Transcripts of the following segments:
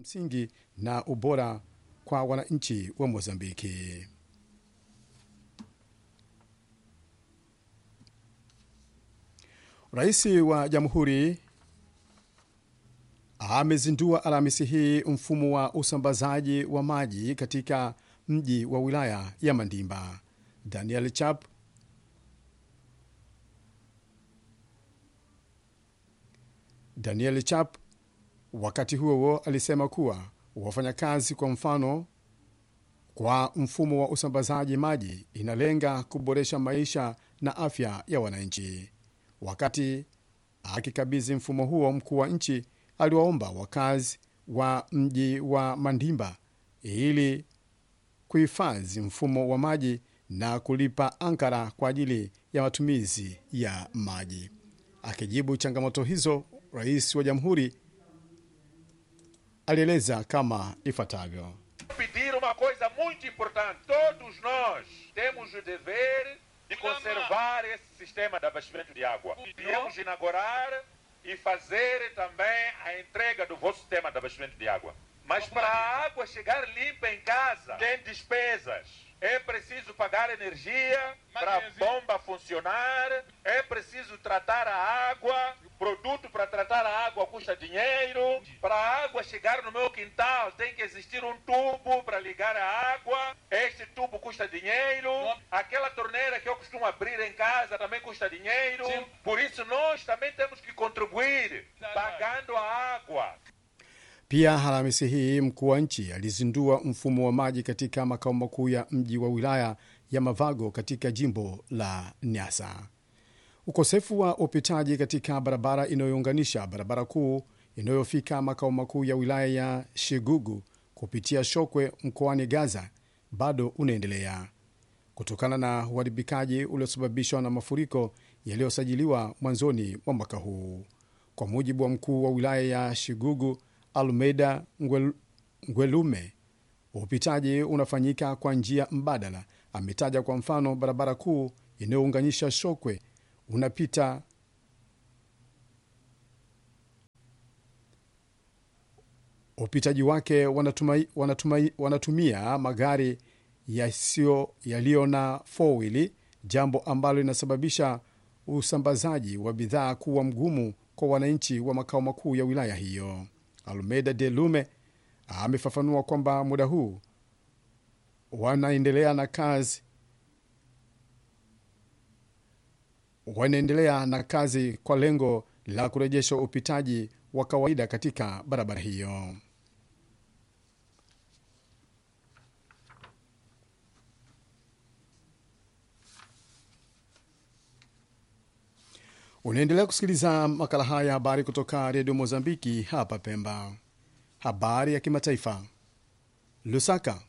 msingi na ubora kwa wananchi wa Mozambiki. Rais wa jamhuri amezindua Alhamisi hii mfumo wa usambazaji wa maji katika mji wa wilaya ya Mandimba. Daniel Chap Daniel Chap wakati huo huo alisema kuwa wafanyakazi, kwa mfano, kwa mfumo wa usambazaji maji inalenga kuboresha maisha na afya ya wananchi. Wakati akikabidhi mfumo huo, mkuu wa nchi aliwaomba wakazi wa mji wa Mandimba ili kuhifadhi mfumo wa maji na kulipa ankara kwa ajili ya matumizi ya maji. Akijibu changamoto hizo, rais wa jamhuri alieleza kama ifuatavyo: pedir uma coisa muito importante. Todos nós temos o dever de conservar esse sistema de abastecimento de água. Viemos inaugurar e fazer também a entrega do vosso sistema de abastecimento de água. Mas para a água chegar limpa em casa, tem despesas. É preciso pagar energia para a bomba funcionar, é preciso tratar a água, produto para tratar a água custa dinheiro, para a água chegar no meu quintal tem que existir um tubo para ligar a água, este tubo custa dinheiro, aquela torneira que eu costumo abrir em casa também custa dinheiro, por isso nós também temos que contribuir pagando a água. Pia Alhamisi hii mkuu wa nchi alizindua mfumo wa maji katika makao makuu ya mji wa wilaya ya Mavago katika jimbo la Nyasa. Ukosefu wa upitaji katika barabara inayounganisha barabara kuu inayofika makao makuu ya wilaya ya Shigugu kupitia Shokwe mkoani Gaza bado unaendelea kutokana na uharibikaji uliosababishwa na mafuriko yaliyosajiliwa mwanzoni mwa mwaka huu. Kwa mujibu wa mkuu wa wilaya ya Shigugu Almeida Ngwel, Ngwelume, upitaji unafanyika kwa njia mbadala. Ametaja kwa mfano barabara kuu inayounganisha Shokwe unapita upitaji wake wanatumai, wanatumai, wanatumia magari yasiyo yaliyo na four-wheel, jambo ambalo linasababisha usambazaji wa bidhaa kuwa mgumu kwa wananchi wa makao makuu ya wilaya hiyo. Almeida de Lume amefafanua kwamba muda huu wanaendelea na kazi wanaendelea na kazi kwa lengo la kurejesha upitaji wa kawaida katika barabara hiyo. Unaendelea kusikiliza makala haya ya habari kutoka redio Mozambiki hapa Pemba. Habari ya kimataifa. Lusaka,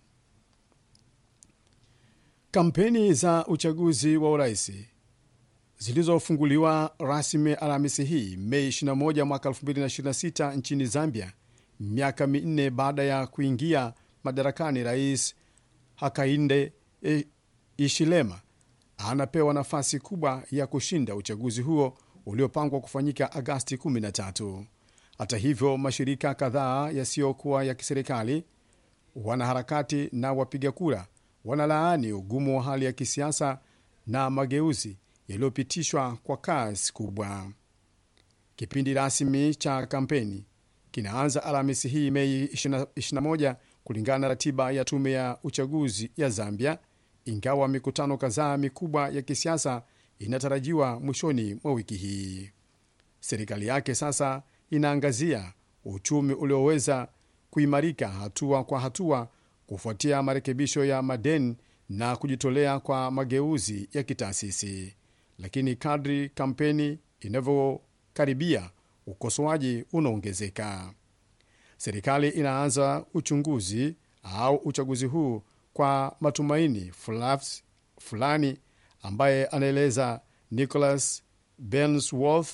kampeni za uchaguzi wa urais zilizofunguliwa rasmi Alhamisi hii Mei 21 mwaka 2026 nchini Zambia, miaka minne baada ya kuingia madarakani, Rais Hakainde Ishilema anapewa nafasi kubwa ya kushinda uchaguzi huo uliopangwa kufanyika Agasti 13. Hata hivyo, mashirika kadhaa yasiyokuwa ya kiserikali, wanaharakati na wapiga kura wanalaani ugumu wa hali ya kisiasa na mageuzi yaliyopitishwa kwa kasi kubwa. Kipindi rasmi cha kampeni kinaanza Alhamisi hii Mei 21 kulingana na ratiba ya tume ya uchaguzi ya Zambia, ingawa mikutano kadhaa mikubwa ya kisiasa inatarajiwa mwishoni mwa wiki hii. Serikali yake sasa inaangazia uchumi ulioweza kuimarika hatua kwa hatua kufuatia marekebisho ya madeni na kujitolea kwa mageuzi ya kitaasisi. Lakini kadri kampeni inavyokaribia, ukosoaji unaongezeka. Serikali inaanza uchunguzi au uchaguzi huu kwa matumaini fulaf, fulani, ambaye anaeleza Nicholas Bensworth,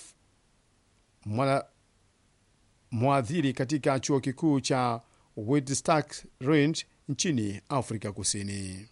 mwadhiri katika chuo kikuu cha Witwatersrand nchini Afrika Kusini.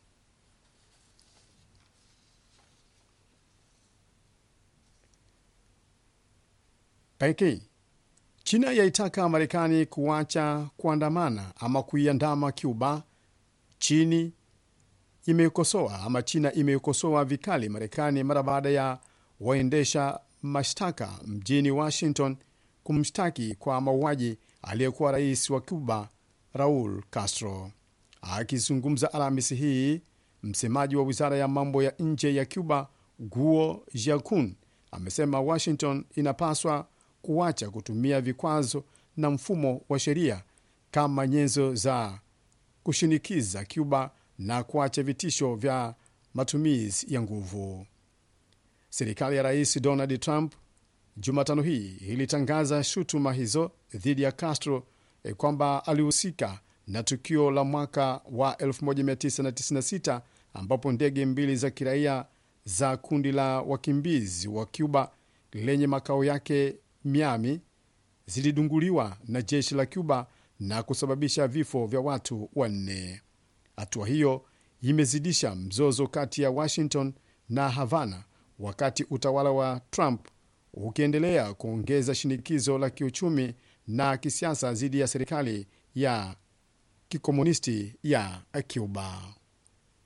Peking China yaitaka Marekani kuacha kuandamana ama kuiandama Cuba. Chini imeikosoa ama China imeikosoa vikali Marekani mara baada ya waendesha mashtaka mjini Washington kumshtaki kwa mauaji aliyekuwa rais wa Cuba Raul Castro. Akizungumza Alhamisi hii, msemaji wa wizara ya mambo ya nje ya Cuba Guo Jiakun amesema Washington inapaswa kuacha kutumia vikwazo na mfumo wa sheria kama nyenzo za kushinikiza Cuba na kuacha vitisho vya matumizi ya nguvu. Serikali ya rais Donald Trump Jumatano hii ilitangaza shutuma hizo dhidi ya Castro eh, kwamba alihusika na tukio la mwaka wa 1996 ambapo ndege mbili za kiraia za kundi la wakimbizi wa Cuba lenye makao yake Miami zilidunguliwa na jeshi la Cuba na kusababisha vifo vya watu wanne. Hatua hiyo imezidisha mzozo kati ya Washington na Havana, wakati utawala wa Trump ukiendelea kuongeza shinikizo la kiuchumi na kisiasa dhidi ya serikali ya kikomunisti ya Cuba.